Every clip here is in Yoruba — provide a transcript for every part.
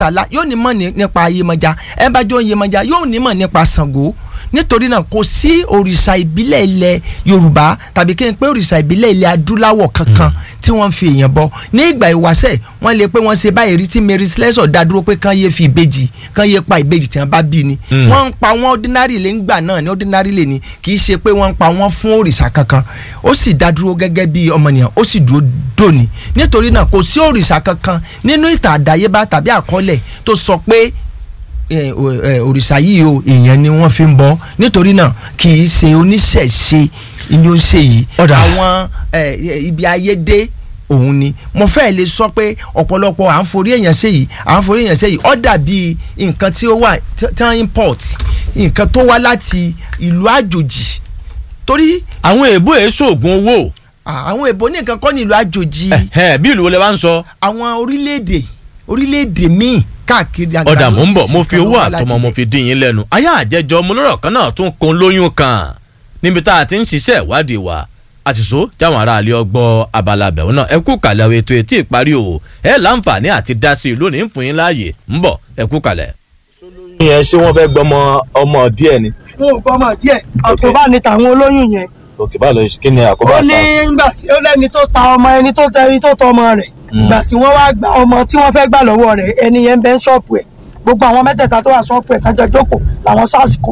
Ọbàtálá yóò ní mọ̀ ní- nípa Yemọja ẹ bá jó Yemọja yóò ní mọ̀ nípa Ṣàngó nítorí náà kò sí òrìṣà ìbílẹ̀ ilẹ̀ Yorùbá tàbí kí n pé òrìṣà ìbílẹ̀ ilẹ̀ adúláwọ̀ kankan tí wọ́n ń fi èèyàn bọ ní ìgbà ìwáṣẹ̀ wọ́n lè pé wọ́n ṣe báyìí rí tí Mary Slessor dá dúró pé kán yé fi ìbejì kán yé pa ìbejì tí wọ́n bá bí ni Mm. wọ́n ń pa wọ́n ordinary lè ń gbà náà ní ordinary lè ní kì í ṣe pé wọ́n ń pa wọ́n fún òrìṣà kankan ó sì dá dúró gẹ́gẹ́ bí ọmọnìyàn ó sì dúró dòní nítorí náà kò sí òrìṣà kankan nínú ìtàn àdáyébá tàbí àkọọ́lẹ̀ tó sọ pé eh, o- eh, òrìṣà yìí o èèyàn ni wọ́n fi ń bọ nítorí náà kì í ṣe oníṣẹ̀ṣe ni ó ń ṣe yìí Ọ̀dà. àwọn eh, ibi ayé dé òun ni mo fẹ́ lè sọ pé ọ̀pọ̀lọpọ̀ à ń forí èèyàn ṣe yìí à ń forí èèyàn ṣe yìí ó dàbí nǹkan tí ó wà tí tí wọ́n import nǹkan tó wá láti ìlú àjòjì torí àwọn èèbó èso oògùn owó à, àwọn èbó ní nǹkan kọ́ ní ìlú àjòjì ẹ̀hẹ́n, bí ìlú wo lẹ wá ń sọ àwọn orílẹ̀-èdè orílẹ̀-èdè míì káàkiri àgbáyé ọ̀dà mò ń bọ̀ mo fi nǹkan ló owó wá láti àtọmọ mo ibẹ̀. fi dín yín lẹ́nu ayé àjẹjọ mo lọ́rọ̀ kan náà tún kun lóyún kan níbi tá a ti ń ṣiṣẹ́ ìwádìí wa àṣìṣó jáwọn aráàlú ọgbọ́ abala bẹ̀rù náà ẹ kú kalẹ̀ àwọn ètò etí ìparí o ẹ láǹfààní àti dá sí i lónìí ń fún yín láàyè ń bọ̀ ẹ kú kalẹ̀. yẹn ṣé wọ́n fẹ́ gbọ́mọ ọmọ díẹ̀ ni. wọn ò gbọmọ díẹ̀ àkóbá ni tàwọn olóyún yẹn òkè báwo ló ṣe kí ni àkóbá ó ní sá. nígbà tí ó lẹ́ni tó ta ọmọ ẹni tó tẹ ẹni tó tọ ọmọ rẹ̀ ìgbà tí wọ́n wá gba ọmọ tí wọ́n fẹ́ gbà lọ́wọ́ rẹ̀ ẹni yẹn ń bẹ ń ṣọ́ọ̀pù ẹ̀ gbogbo àwọn mẹ́tẹ̀ẹ̀ta tó wà ṣọ́ọ̀pù ẹ̀ kájọ jókòó làwọn sars kó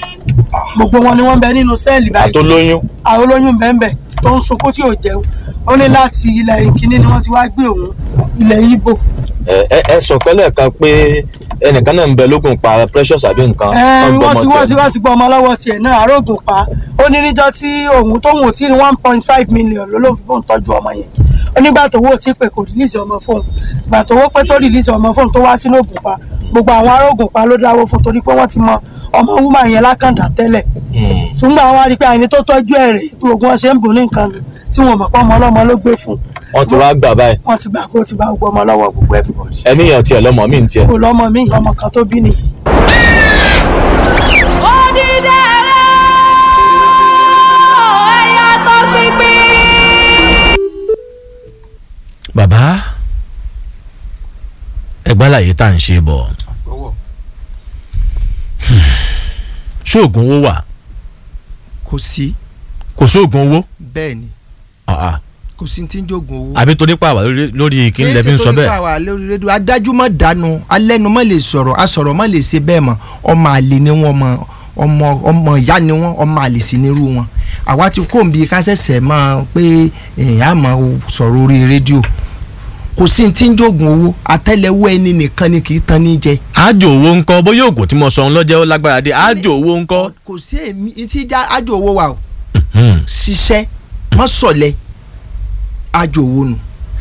gbogbo wọn ni wọ́n ń bẹ nínú sẹ́ẹ̀lì báyìí tó lóyún. àwọn olóyún bẹ́ẹ̀ tó ń sunkún tí ò jẹun ó ní láti ilẹ̀ ìkíní ni wọ́n ti wá gbé òun ilẹ̀ Ìgbò ẹ ẹ ẹ sọ pẹ́lẹ́ kan pé ẹnìkan náà ń bẹ lógun pa precious àbí nǹkan. ẹ wọ́n wọ́n ti gbọ́mọ wọ́n ti tiẹ̀. wọ́n ti gbọ́ ọmọ lọ́wọ́ tiẹ̀ náà arógùn pa ó ní níjọ́ tí òun tóun ò tí ní one point five million ló ló fi fóun tọ́jú ọmọ yẹn ó nígbà tó wó tí pé kò rìlíìsì ọmọ fóun ìgbà tó wó pé tó rìlíìsì ọmọ fóun tó wá sínú ògùn pa gbogbo àwọn arógùn pa ló dáwó fún torí pé wọ́n ti mọ ọmọ wúmà yẹn lákàndá tẹ́lẹ̀ Hmm. ṣùgbọ́n àwọn arí pé àyìn tó tọ́jú ẹ̀ rè bí ogun ọ̀sẹ̀ ń bò ní nǹkan nù tí wọn mọ̀ pé ọmọ ọlọ́mọ ló gbé fún wọ́n ti wá gbà báyìí. wọ́n ti gbà pé ó ti bá gbogbo ọmọ lọ́wọ́ gbogbo everybody ẹníyàn tiẹ̀ lọ́mọ mi ń tiẹ̀. kò lọ́mọ mi ọmọ kan tó bí nìyí. bàbá ẹgbẹ́ àlàyé tá à ń ṣe bọ̀ ṣóògùn owó wà kò sí kò sóògùn owó bẹ́ẹ̀ ni Ah, ah. kò sí ti ń jogun owó. àbí torí pàwọ́ lórí- lórí kí n lẹ́bí ń sọ bẹ́ẹ̀. àwa lórí rédíò adájú mọ̀ dànù alẹ́nu mọ̀ lè sọ̀rọ̀ asọ̀rọ̀ mọ̀ lè ṣe bẹ́ẹ̀ mọ̀ ọmọ àlè ni wọ́n mọ̀ ọmọ ọmọ ìyá ni wọ́n ọmọ àlè sì nírú wọn àwa ti kó nbí ká ṣẹ̀ṣẹ̀ mọ̀ pé èèyàn á mọ̀ sọ̀rọ̀ orí rédíò kò sí ti ń jogun owó àtẹ́lẹwọ́ ẹni nìkan ni kì í tan ní jẹ. àjò owó ńkọ́ bóyá oògùn tí mo sọ ń lọ́jẹ́ ó lágbára dé àjò owó ńkọ́. kò sí èmi tí já ájò owó wa o Hmm. ṣiṣẹ́ mọ́ sọ̀lẹ̀ ájò owó nù.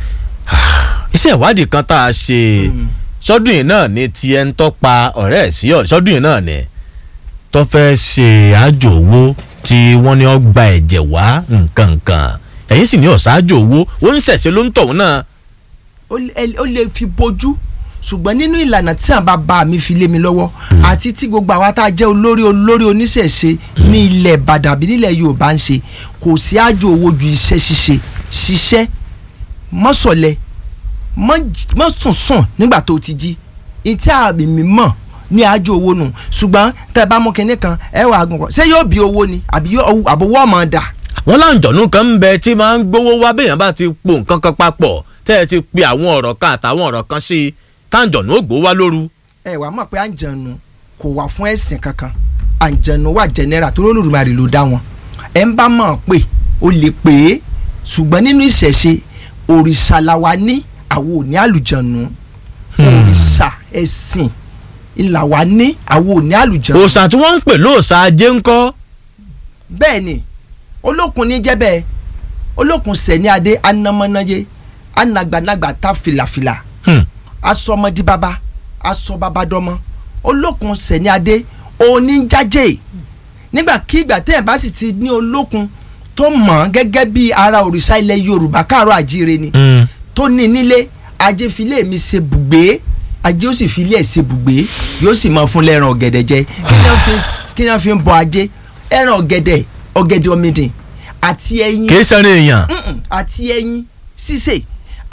iṣẹ́ ìwádìí kan tá a ṣe sọ́dún yìí náà ni tiẹ̀ ń tọ́pa ọ̀rẹ́ ẹ̀ sí ọ̀rẹ́ sọ́dún yìí náà ni tó fẹ́ ṣe àjò owó tí wọ́n ní ó gba ẹ̀jẹ̀ wá nǹkan nǹkan ẹ̀yìn sì ní ọ̀sájò owó ó ń ṣẹ̀ṣẹ̀ ló ń tọ̀hún náà. ó lè- ó lè fi bójú ṣùgbọ́n nínú ìlànà tí àwọn bàbá mi fi lé mi lọ́wọ́ àti tí gbogbo àwa tá a jẹ́ olórí olórí oníṣẹ̀ṣe ní ilẹ̀ Ìbàdàn àbí nílẹ̀ Yorùbá ń ṣe kò sí àjò owó ju iṣẹ́ ṣíṣe ṣiṣẹ́ mọ́sọ̀lẹ̀ mọ́ sùn sùn nígbà tó ti jí ìtí àmì mi mọ̀ ní àjò owó nù ṣùgbọ́n tẹ́ ẹ bá mú kinní kan ẹ wà á gùn kọ́ ṣé yóò bí owó ni àbí yóò- àbówó ọmọ dà wọ́n láǹjọ̀nú kan ń bẹ tí máa ń gbowó wá béèyàn bá ti po nǹkan kan papọ̀ tẹ́ ẹ ti pe àwọn ọ̀rọ̀ kan àtàwọn ọ̀rọ̀ kan sí i táǹjọ̀nú ó gbowó wá lóru. ẹ wàá mọ̀ pé àǹjẹ̀nu kò wà fún ẹ̀sìn kankan àǹjẹ̀nu wà jẹnẹra tó lólùmarè ló dá wọn ẹ ń bá mọ̀ pé o lè pè é ṣùgbọ́n nínú ìṣẹ̀ṣe òrìṣà la wa ní àwọn ò ní àlùjẹ̀nu òrìṣà ẹ̀sìn ìlà wa ní àwọn ò ní àlùjẹ̀nu òòsàn tí wọ́n ń pè lóòsàn ajé ńkọ́. bẹ́ẹ̀ ni olókun ní jẹ́ bẹ́ẹ̀ olókun sẹ̀ní adé anamọ́náyé anagbanagba ta filafila Hmm. asọmọdé baba asọbabadọmọ olókun sẹ̀ní adé oníjájẹ́ nígbàkigbà tẹ́ ẹ̀ bá sì ti ní olókun tó mọ̀ ọ́n gẹ́gẹ́ bí ara òrìṣà ilẹ̀ yorùbá káàrọ̀ àjíire ni Hmm. tó ní nílé ajé filé mi ṣe bùgbé ajé ó sì filé ẹ̀ ṣe bùgbé yóò sì máa fún lẹ́ran ọ̀gẹ̀dẹ̀ jẹ kí ni wọ́n fi- kí ni wọ́n fi ń bọ ajé ẹran ọ̀gẹ̀dẹ̀ ọ̀gẹ̀dẹ̀ ọ̀mìdìn àti ẹyin kì í sẹ́rin èèyàn. Mm-mm. àti ẹyin sísè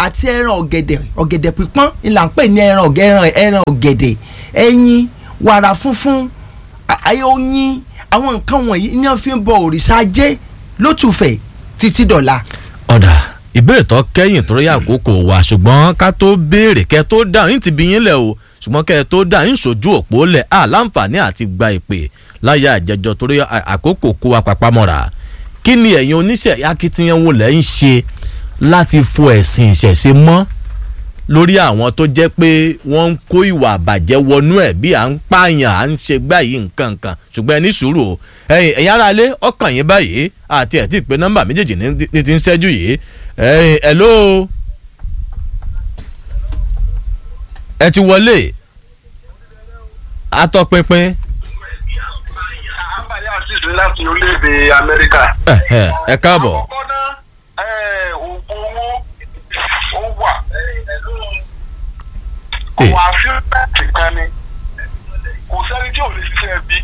àti ẹran ọ̀gẹ̀dẹ̀ ọ̀gẹ̀dẹ̀ pípọ́n ìlà ń pè ní ẹran ọ̀gẹ̀- ẹran ẹran ọ̀gẹ̀dẹ̀ ẹyin wàrà funfun a- ayé oyin àwọn nǹkan wọ̀nyí ni wọ́n fi ń bọ òrìṣà ajé lótùfẹ̀ títí dọ̀la. ọ̀dà ìbéèrè tó kẹ́yìn tó rí àkókò wa ṣùgbọ́n ká tó béèrè kẹ́ tó dáhùn yín ti bí yín lẹ̀ o ṣùgbọ́n kẹ́ tó dáhùn yín ṣojú òpó lẹ̀ á láǹfààní àti gba ìpè láyé àjẹjọ torí à- àkókò kó wa papámọ́ra kí ni ẹ̀yin oníṣẹ́ akitiyan wo lẹ́ ń ṣe láti fo ẹ̀sìn ìṣẹ̀ṣe mọ́ lórí àwọn tó jẹ́ pé wọ́n ń kó ìwà àbàjẹ́ wọnú ẹ̀ bí à ń pààyàn à ń ṣe gbá yìí nǹkan nǹkan ṣùgbọ́n ẹ ní sùúrù o ẹ̀yin ẹ̀yin ará ilé ọkàn yín báyìí àti ẹ̀ tí ì pé nọ́mbà méjèèjì ní ti- ti ń ṣẹ́jú yìí ẹ̀yin hello ẹ ti wọlé atọ́pinpin àbáyé àṣìṣe láti orílẹ̀-èdè amẹ́ríkà. ẹ̀hẹ̀, ẹ káàbọ̀ àkọ́kọ́ náà ẹ̀, oògùn owó ó wà. Eh. àwọn àfíìsì kan ni kò sẹ́ni tí ò lè ṣiṣẹ́ bí.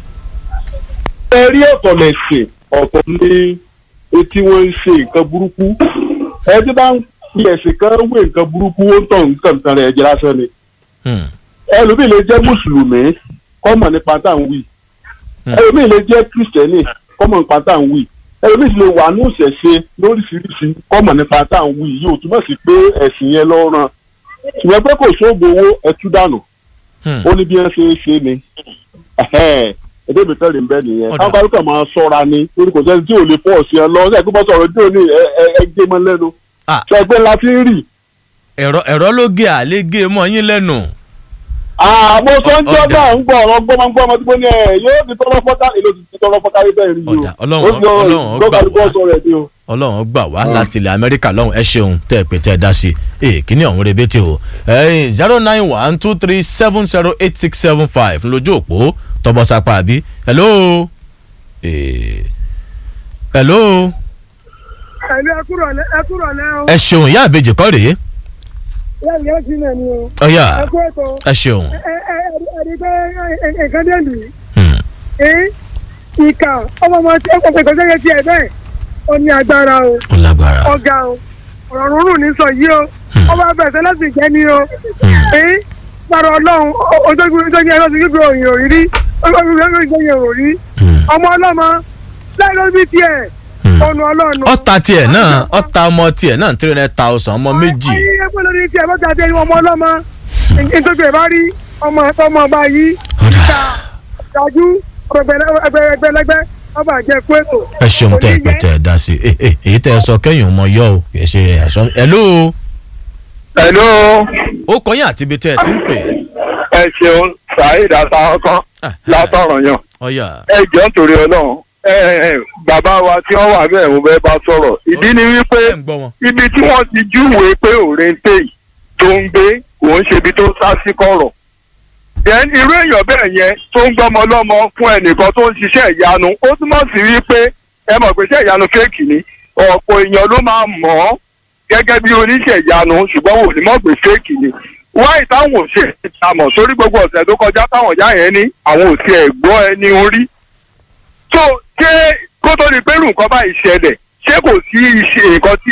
ẹ rí ọ̀tọ̀ lẹ̀sìn ọ̀tọ̀ ní etí wọn ń ṣe nǹkan burúkú ẹ tí bá ń fi ẹ̀sìn kan wé nǹkan burúkú ó ń tọ̀ nǹkan nǹkan rẹ̀ jẹ́ lásán ni Hmm, ẹlòmíì lè jẹ́ mùsùlùmí kọ́mọ̀ nípa tá à ń wí Hmm. ẹlòmíì lè jẹ́ kìrìsìtẹ́nì kọ́mọ̀ nípa tá à ń wí ẹlòmíì sì lè wà ní òṣèṣe lóríṣiríṣi kọ́mọ̀ nípa tá à ń wí yìí ò túmọ̀ sí pé ẹ̀sìn yẹn lọ́ràn ṣùgbọ́n pé kò sóògùn owó ẹtú dànù hmm. ó ní bí wọ́n ṣe é ṣe ni ẹdẹ mi tẹ́lẹ̀ ń bẹ́ nìyẹn Ọ̀dà. káwọn kálukà máa ṣọ́ra ni torí kò sẹ́ni tí ò lè fọ́ ọ̀sìn ẹ lọ ṣe kí wọ́n sọ̀rọ̀ dé òní ẹ ẹ- ẹ gé mọ́ lẹ́nu Ah. ṣẹgbẹ́ la fi ń rì ẹ̀rọ ẹ̀rọ ló gé àlégé mọ́ yín lẹ́nu àmọ́ sọ́njọ́ Ọ̀dà. náà ń gbọ́ ọ̀rọ̀ gbọ́mọgbọ́mọ tí mo ní ẹ yóò ti tọrọ fọ́tà èlò ti tọrọ fọ́tà rí bẹ́ẹ̀ rí o Ọ̀dà. Ọlọ́run- ó fi ọ̀rọ̀ Ọlọ́run ó gbà gbọ́kàlùkọ́ wá. sọ̀rọ̀ ẹ̀ ni o. ọlọ́run gbà wá láti ilẹ̀ amẹ́ríkà lọ́hùn ẹ ṣeun tẹ́ ẹ pé tẹ́ ẹ dá sí i kíní ọ̀hún rebete o ẹ̀yìn zero nine one two three seven zero eight six seven five lójú òpó tọbọsápá àbí hello Eh, hello ẹ̀lú ẹkúrọ̀lẹ́ ẹkúrọ̀lẹ́ o ẹ ṣeun ìyá àbèjì kọ́ rèé lẹ́yìn yẹn sí náà ni o ọ̀yà ẹkú ètò ẹ ṣeun ẹ ẹ ẹ̀rí pé nǹkan dé lù Hmm, í ìkà ọmọ ọmọ tí ọkọ̀ pẹ̀lú ṣẹ́yẹ tiẹ̀ bẹ́ẹ̀ ó ní agbára o ó lágbára ọ̀gá o ọ̀rọ̀ rúrùn ní sọ yìí o ọba bẹ̀sẹ̀ láti jẹ́ ni o ẹ̀ gbàrọ̀ ọlọ́run ojógun ojógun ẹ̀rọ ti gbígbé òyìn òrírí ojógun ẹ̀rọ ti gbẹ̀yìn òrí Hmm, ọmọ ọlọ́mọ láì ló bí tiẹ̀ hmm. ọ̀nà ọlọ́run. ọ̀tá tiẹ̀ náà ọ̀tá ọmọ tiẹ̀ náà three hundred thousand ọmọ méjì ayé ẹgbẹ́ lórí tiẹ̀ bó ti àti ẹni ọmọ ọlọ́mọ nítorí ẹ̀ bá rí ọmọ ọmọ ọba yìí Ọ̀dà. ìta ìdájú ẹgbẹ̀lẹ́gbẹ̀ ọba àjẹ kú ètò. ẹ ṣeun tẹ́ ẹ pé tẹ́ ẹ dá sí i Eh, eh, èyí tẹ́ ẹ sọ kẹ́yìn ọmọ yọ o kì í ṣe ẹ̀ṣọ́ hello hello ó kọyìn àti ibi tẹ́ ẹ ti ń pè ẹ ṣeun saheed asaokan Ah, látọ̀rọ̀ yàn ọ̀yà ẹ jọ nítorí ọlọ́run ẹ ẹ bàbá wa tí wọ́n wà bẹ́ẹ̀ mo fẹ́ bá sọ̀rọ̀ ìdí ni wípé ẹ̀ ń gbọ́ wọn. ibi tí wọ́n ti júwèé pé òrèǹtè yìí tó ń gbé òun ṣe ibi tó sá sí kọ̀rọ̀. then irú èèyàn bẹ́ẹ̀ yẹn tó ń gbọ́mọ lọ́mọ fún ẹnìkan tó ń ṣiṣẹ́ ìyanu ó túmọ̀ sí wípé ẹ mọ̀ pé iṣẹ́ ìyanu fẹ́ẹ̀kì ni ọ̀pọ̀ èèyàn ló máa mọ̀ ọ́ gẹ́gẹ́ bí oníṣẹ́ ìyanu ṣùgbọ́n wò ní mọ̀ pé fẹ́ẹ̀kì ni wáyé táwọn ò ṣe ìtamọ̀ sórí gbogbo ọ̀sẹ̀ tó kọjá táwọn ìyá yẹn ní àwọn ò tiẹ̀ gbọ́ ẹni orí so ṣé kó tó di pé irú nǹkan báyìí ṣẹlẹ̀ ṣé kò sí iṣẹ́ nǹkan tí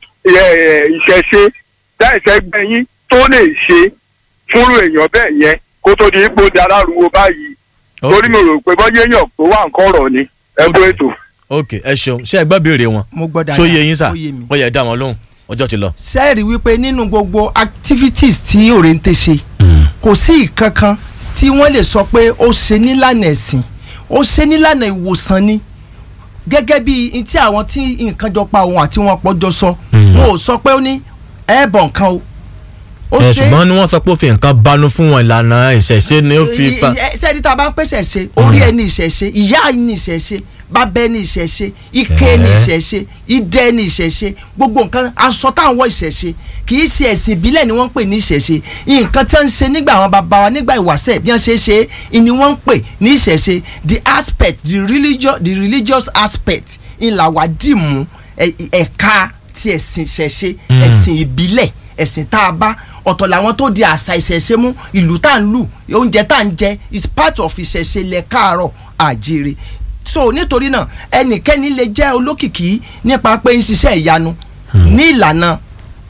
ẹ, ìṣẹ̀ṣe dá ìṣẹ́gbẹ́yìn tó lè ṣe fúnrú èèyàn bẹ́ẹ̀ yẹn kó tó di ipò di alárùwò báyìí torí mi rò pé bọ́jú èèyàn tó wà nǹkan ọ̀rọ̀ ni ẹ kú Ok. ètò. ok ẹ ṣeun ṣé ẹ gbọ́ béèrè wọn mo gbọ́ dáadáa ṣó yé yín sà ó yé mi. ó yẹ dá wọn lóhùn ọjọ́ ti lọ. sẹ́ẹ̀rì wípé nínú gbogbo activities tí òrèǹtẹ̀ ṣe kò sí ìkankan tí wọ́n lè sọ pé ó ṣe nílànà ẹ̀sìn ó ṣe nílànà ìwòsàn ni gẹ́gẹ́ bí n tí àwọn tí nǹkan jọ pa òun àti wọn pọ̀ jọ sọ Mm. wọn ò sọ pé ó ní ẹ bọ̀ nǹkan o ó ẹ ṣe ṣùgbọ́n ni wọ́n sọ pé ó fi nǹkan banu fún wọn ìlànà ìṣẹ̀ṣe ni ó fi fa. sẹ́ẹ̀dí tá a bá ń pèsè ṣe orí ẹni ìṣẹ̀ṣe ìyá ẹni ìṣẹ̀ṣe bàbá ẹni ìṣẹ̀ṣe ike ẹni Ẹ̀ẹ́. ìṣẹ̀ṣe idẹ ẹni ìṣẹ̀ṣe gbogbo nǹkan aṣọ táwọn wọ ìṣẹ̀ṣe kì í ṣe ẹ̀sìn ìbílẹ̀ ni wọ́n ń pè ní ìṣẹ̀ṣe nǹkan tí wọ́n ń ṣe nígbà àwọn bàbá wa nígbà ìwàṣẹ̀ bí wọ́n ṣe é ṣe é ni wọ́n ń pè ní ìṣẹ̀ṣe the aspect the religious the religious aspect ńlá wa dì mú ẹ̀- ẹ̀ka ti ẹ̀sìn ìṣẹ̀ṣe Mm. ẹ̀sìn ìbílẹ̀ ẹ̀sìn tá a bá ọ̀tọ̀ làwọn tó di àṣà ìṣẹ̀ṣe mú ìlú tá à ń lù oúnjẹ tá à ń jẹ is part of ìṣẹ̀ṣe lẹ̀ káàárọ̀ àjèrè so nítorí náà ẹnikẹ́ni lè jẹ́ olókìkí nípa pé ń ṣiṣẹ́ ìyanu ní ìlànà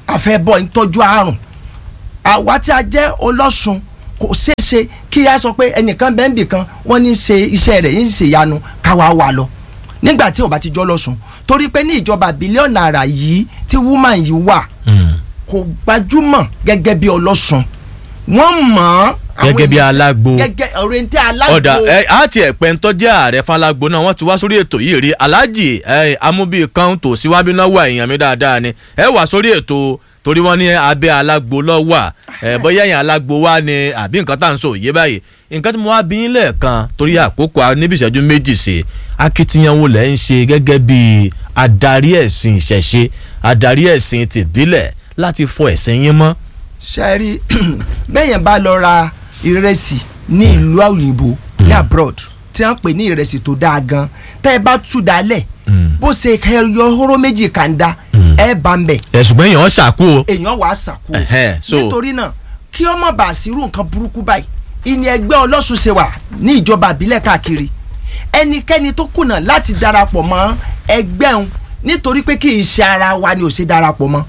àfẹ́bọ̀ ń tọ́jú àrùn àwa tí a jẹ́ ọlọ́sùn kò ṣeé ṣe kí a sọ pé ẹnìkan bẹ́ẹ̀ bì kan wọ́n ní ṣe iṣẹ́ rẹ̀ yín ṣe ìyanu káwa wà lọ nígbà tí ò bá ti jọ́ lọ́sùn torí pé ní ìjọba bílíọ̀nù àrà yìí tí woman yìí wà kò gbajúmọ̀ gẹ́gẹ́ bí ọlọ́sùn wọ́n mọ̀ ọ́ àwọn Gẹ́gẹ́ bí ènìyàn tí- alágbo. gẹ́gẹ́ ọ̀rẹ́ntẹ́ alágbo ọ̀dà ẹ àti ẹ̀pẹ́ ń tọ́jú ààrẹ falágbo náà wọ́n ti wá sórí ètò yìí rí aláàjì ẹ amúbí kan tó síwájú náà wà èèyàn mi dáadáa ni ẹ wà sórí ètò torí wọ́n ní abẹ́ alágbo lọ́ wà ẹ bóyá èèyàn alágbo wá ni àbí nǹkan tá à ń sọ òye báyìí nǹkan tí mo wá bí yín lẹ́ẹ̀kan torí àkókò a níbi ìṣẹ́jú méjì sí akitiyan wo lẹ́ ń ṣe gẹ́gẹ́ bí adarí ẹ̀sìn ìṣẹ̀ṣe adarí ẹ̀sìn tìbílẹ̀ láti fọ ẹ̀sìn yín mọ́. ṣe rí bẹ́yẹn bá lọ ra ìrẹsì ní ìlú òyìnbó ní abroad tí wọ́n pè ní ìrẹsì tó dáa gan tẹ́ ẹ bá tú dalẹ̀ bó ṣe ẹyọ hóró méjì kàńdá ẹ bá ń bẹ̀ ẹ ṣùgbọ́n èèyàn ṣàkó o. èèyàn wàá sàkó Ẹ̀hẹ́, so- nítorí náà kí ọmọ bá sírú nǹkan burúkú báyìí ìní ẹgbẹ́ ọlọ́sùn ṣe wà ní ìjọba àbílẹ̀ káàkiri ẹnikẹ́ni tó kùnà láti darapọ̀ mọ́ ẹgbẹ́ òun nítorí pé kì í ṣe ara wa ni ò ṣe darapọ̀ mọ́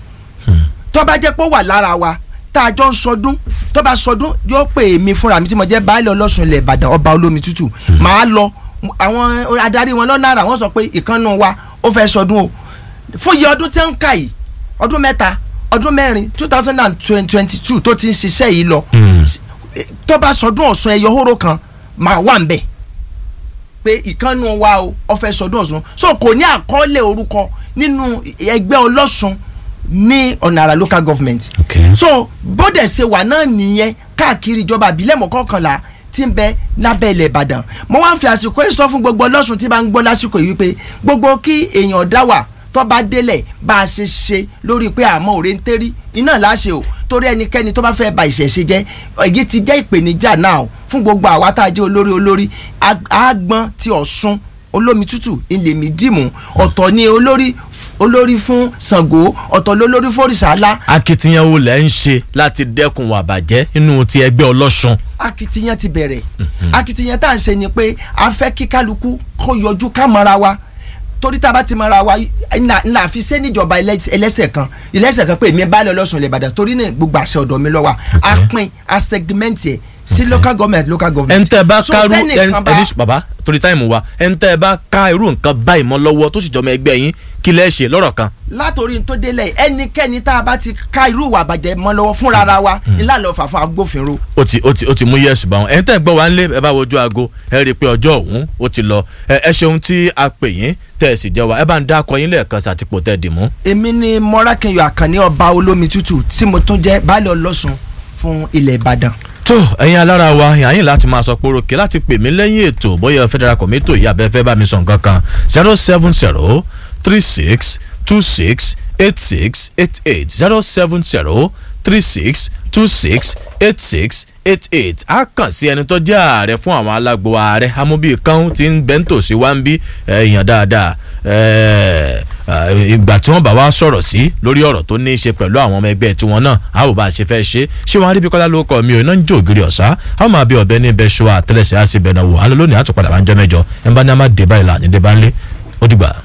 tó bá jẹ́ pé ó wà lára wa tá a jọ ń sọdún tó bá sọdún yóò pè mí fúnra mi tí mo jẹ́ baálé ọlọ́sùn ilẹ̀ ìbàdàn ọba olómi tútù màá lọ àwọn adarí wọn lọ́nà àrà wọ́n sọ pé ìkànnù wa ó fẹ́ sọdún o fún iye ọdún tí ń kà yìí ọdún mẹ́ta ọdún mẹ́rin two thousand and twenty two tó ti ń ṣiṣẹ́ yìí lọ tó bá sọdún ọ̀sùn ẹyọ hóró kan màá wà ń bẹ̀ pé ìkànnù wa o ó fẹ́ sọdún ọ̀sùn so kò ní àkọọ́lẹ̀ orúkọ nínú ẹgbẹ́ ọlọ́sùn ní ọ̀nà àrà local government Okay. so bóde ṣe wà náà nìyẹn káàkiri ìjọba àbílẹ̀ mọ́kànlá tí ń bẹ lábẹ́ ilẹ̀ ìbàdàn mo wá ń fi àsìkò yìí sọ fún gbogbo ọlọ́sùn tí bá ń gbọ́ lásìkò yìí wípé gbogbo kí èèyàn dá wà tó bá délẹ̀ bá a ṣe ṣe lórí pé àmọ́ òre ń tẹ́rí iná láṣẹ o torí ẹnikẹ́ni tó bá fẹ́ ba ìṣẹ̀ṣe jẹ́ èyí ti jẹ́ ìpèníjà náà o fún gbogbo àwa tá a jẹ́ olórí olórí Ag- àgbọn ti ọ̀ṣun olómi tútù ilèmí dìmú ọ̀tọ̀ ni olórí olórí fún Ṣàngó ọ̀tọ̀ lólórí fòrìṣàlá akitiyan wo lẹ́ ń ṣe láti dẹ́kun wà bàjẹ́ nínú ti ẹgbẹ́ ọlọ́sùn. akitiyan ti bẹ̀rẹ̀ akitiyan tá à ń ṣe ni pé a fẹ́ kí kálukú kó yọjú ká mọ́ra wa torí tá a bá ti mọ́ra wa ńlá ńlá fi ṣe níjọba ẹlẹ́s- ẹlẹ́sẹ̀ kan ẹlẹ́sẹ̀ kan pé èmi bá lọ lọ́sùn lè bàdàn torí náà gbogbo àṣẹ ọ̀dọ̀ mi lọ́wọ́ a pín a segment ẹ̀ sí local government local government. ẹn tẹ́ ẹ bá So kárú tẹ́nìkan bá- ẹni bàbá torí táìmù wa ẹn tẹ́ ẹ bá ká irú nǹkan báyìí mọ́ lọ́wọ́ tó sì jọmọ ẹgbẹ́ yín kí lẹ́ ṣe lọ́rọ̀ kan. látòrí tó délẹ̀ ẹnikẹ́ni tá a bá ti ká irú ìwà àbàjẹ́ mọ́ lọ́wọ́ fúnra ara wa ńlá lọ fà fún agbófinró. ó ti ó ti ó ti mú yẹ́sù bá wọn ẹ̀yin tẹ́ ẹ gbọ́ wa ńlé ẹ bá wojú aago ẹ rí i pé ọjọ́ ọ̀hún ó ti lọ ẹ ẹ ṣeun tí a pè yín tẹ́ ẹ sì jẹ́ wa ẹ bá ń dá akọ yín lẹ́ẹ̀kan sí àtìpó tẹ́ ẹ dì mú. èmi ni mọ́rákẹ́yọ̀ àkànní ọba olómi tútù tí mo tún jẹ́ baálé ọlọ́sùn fún ilẹ̀ ìbàdàn. tó ẹ̀yin alára wa yàyìn láti máa sọ pórókè láti pè mí lẹ́yìn ètò bóyá federal committee yìí abẹ́fẹ́ bá mi sọ nǹkan kan zero seven zero three six two six eight six eight eight zero seven zero three six two six eight six eight eight a kàn sí ẹni tó jẹ́ ààrẹ fún àwọn alágbo ààrẹ amóbí kan tí ń bẹ́ńtò sí wá ń bí èèyàn dáadáa ẹ̀ẹ́ ìgbà tí wọ́n bá wá sọ̀rọ̀ sí lórí ọ̀rọ̀ tó ní í ṣe pẹ̀lú àwọn ọmọ ẹgbẹ́ tiwọn náà a ò bá a ṣe fẹ́ ṣe ṣé wọn aríbíkọ́lá ló kọ́ mi ò iná ń jó ògiri ọ̀sá a ó máa bí ọ̀bẹ ní ibẹ̀ ṣọ́ àtẹlẹsẹ̀ á sì bẹ̀ náà wò á lọ lónìí àtúpadà bá ń jẹ́ mẹ́jọ ẹ̀ ń bá ní a má dé báyìí là ní dé bá ń lé ó dìgbà.